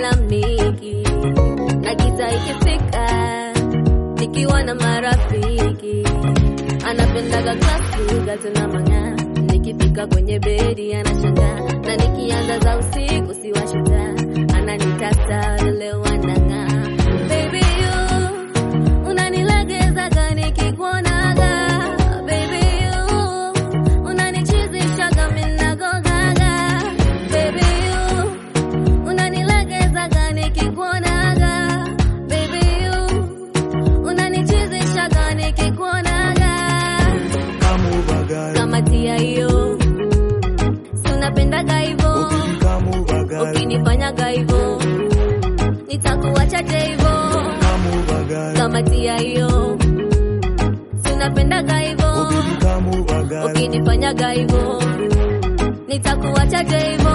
na mniki na giza ikifika nikiwa na marafiki anapendaga klasiga tuna mang'aa nikifika kwenye bedi anashangaa na nikianza za usiku siwashuta ananitata leo anang'aa baby you unanilegezaga nikikuonaga baby you unanichizishaga minagogaga baby you unanilegezaga nikikuonaga baby you unanichizishaga nikikuonaga Kamubagal, kama tia hiyo si unapendaga hivo kamubagal, ukinifanyaga hivo nitakuachaje hivo kamubagal, kama tia hiyo si unapendaga hivo kamubagal, ukinifanyaga hivo nitakuachaje hivo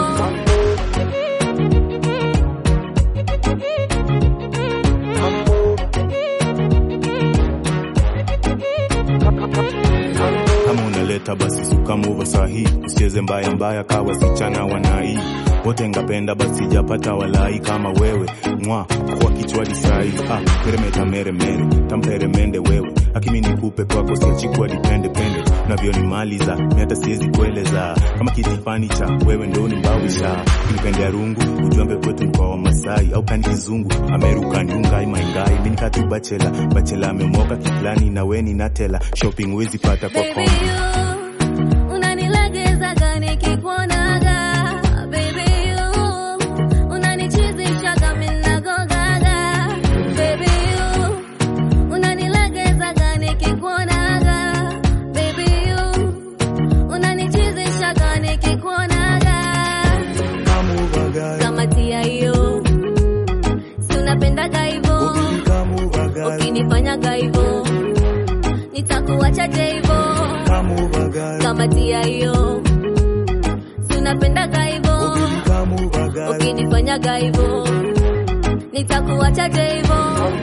kama unaleta basi sukamuva sahi usicheze mbaya mbaya kawa sichana wanai wote ngapenda basi japata walai kama wewe mwa kwa kichwadi sai ah, meremeta meremere tamperemende wewe akimi nikupe kwako siachikuwa dipende pende unavyonimaliza mi hata siwezi kueleza kama kitifani cha wewe ndo ni mbawisha kinipendea rungu ujambe kwetu mkoa wa masai au kani kizungu ameruka nyungai maingai minikatu bachela bachela amemoka kiplani na weni natela shopping wezi pata kwa Baby, kombi you unanilegezaga nikikuonaga. Baby, you unanichizishaga minagogaga. Baby, you unanilegezaga nikikuonaga. Baby, you unanichizishaga nikikuonaga. kamubagal, Kama tia hiyo, si unapendaga hivo, kamubagal, ukinifanyaga hivo nitakuachaje hivo kamubagal, kama tia hiyo si unapendaga hivo kamubagal, ukinifanyaga hivo nitakuachaje hivo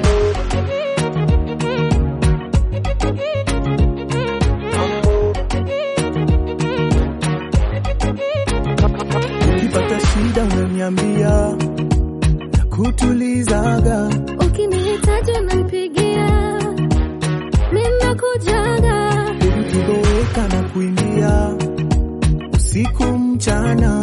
ukipata shida unaniambia na kutulizaga ukinihitaji unanipigia minakujaga ukiboweka na kuimbia usiku mchana